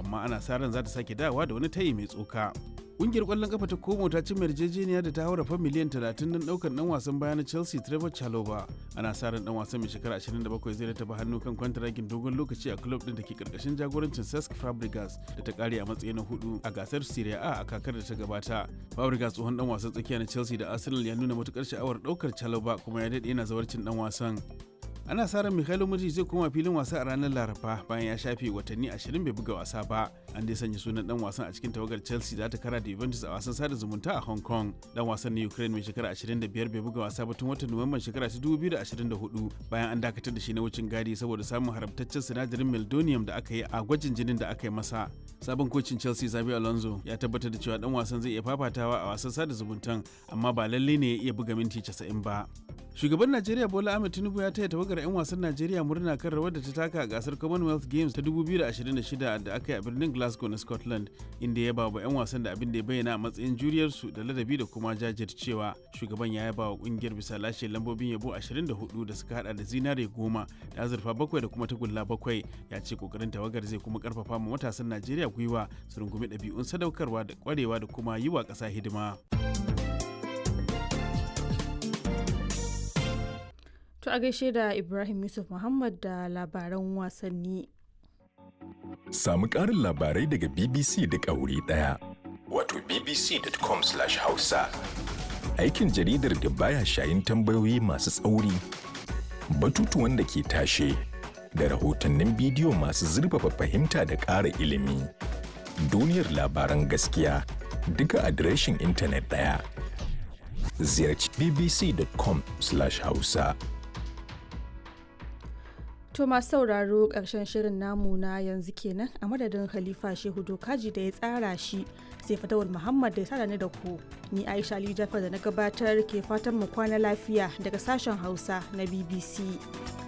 amma ana sa ran za ta sake dawowa da wani tayi mai tsoka. Ƙungiyar ƙwallon kafa ta Como ta cimma yarjejeniya da ta haura fa miliyan 30 don ɗaukar ɗan wasan baya na Chelsea Trevor Chalobah. Ana sa ran ɗan wasan mai shekara 27 zai rataba hannu kan kwantaragin dogon lokaci a club ɗin da ke ƙarƙashin jagorancin Cesc Fabregas da ta ƙare a matsayi na hudu a gasar Serie A a kakar da ta gabata. Fabregas tsohon ɗan wasan tsakiya na Chelsea da Arsenal ya nuna matuƙar sha'awar ɗaukar Chalobah kuma ya daɗe yana zawarcin ɗan wasan. ana sa ran Mikhailo Mudrik zai koma filin wasa a ranar Laraba bayan ya shafe watanni 20 bai buga wasa ba. An dai sanya sunan dan wasan a cikin tawagar Chelsea da ta kara da Juventus a wasan sada zumunta a Hong Kong. Dan wasan na Ukraine mai shekara 25 bai buga wasa ba tun watan Nuwamban shekara ta 2024 bayan an dakatar da shi na wucin gadi saboda samun haramtaccen sinadarin meldonium da aka yi a gwajin jinin da aka yi masa. Sabon kocin Chelsea Xabi Alonso ya tabbatar da cewa dan wasan zai iya fafatawa a wasan sada zumuntan amma ba lalle ne ya iya buga minti 90 ba. Shugaban Najeriya Bola Ahmed Tinubu ya taya tawagar 'yan wasan Najeriya murna kan rawar da ta taka a gasar Commonwealth Games ta 2026 da aka yi a birnin Glasgow na Scotland, inda ya ba wa 'yan wasan da abin da ya bayyana a matsayin juriyarsu da ladabi da kuma jajircewa. Shugaban ya yaba wa kungiyar bisa lashe lambobin yabo 24 da suka hada da zinare goma da azurfa bakwai da kuma tagulla bakwai. Ya ce kokarin tawagar zai kuma karfafa ma matasan Najeriya gwiwa su rungumi ɗabi'un sadaukarwa da kwarewa da kuma yi wa ƙasa hidima. To a gaishe da Ibrahim Yusuf Muhammad da labaran wasanni. Samu ƙarin labarai daga BBC duk a wuri ɗaya. Wato bbc.com/hausa. Aikin jaridar da baya shayin tambayoyi masu tsauri, batutuwan da ke tashe, da rahotannin bidiyo masu zurfafa fahimta da ƙara ilimi. Duniyar labaran gaskiya duka adireshin intanet ɗaya. Ziyarci bbc.com/hausa. To masu sauraro ƙarshen shirin namu na yanzu kenan a madadin Khalifa Shehu Dokaji da ya tsara shi sai Fatawul Muhammad da ya tsara ni da ku. Ni Aisha Ali Jafar da na gabatar ke fatan mu kwana lafiya daga sashen Hausa na BBC.